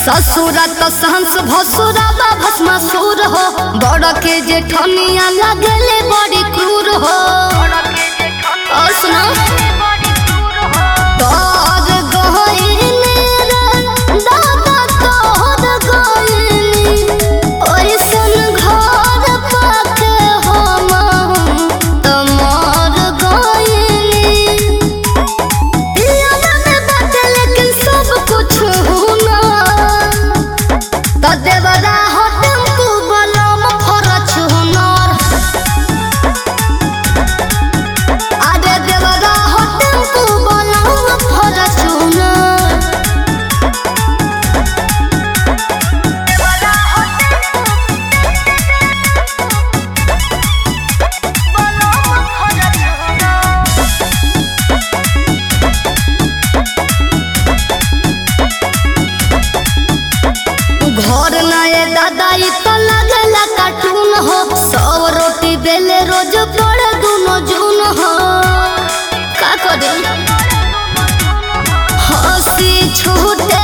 ससुरा तो सहंस भसुरा बा भस्मासुर हो बड़ के जेठनिया लगले बड़ी क्रूर हो और सुना तोर गइनी रे दादा तोर गइनी ओइसन घर पाके हम तमर गइनी पियावा में बाटे लेकिन सब कुछ होना त देवरा हो टेम्पू बलम फरच हुनर अरे देवरा हो टेम्पू बलम फरच हुनर घर नए दादा ई तो लगेला कार्टून हो सौ रोटी बेले रोज पड़े दुनो जून हो का करे हंसी छूटे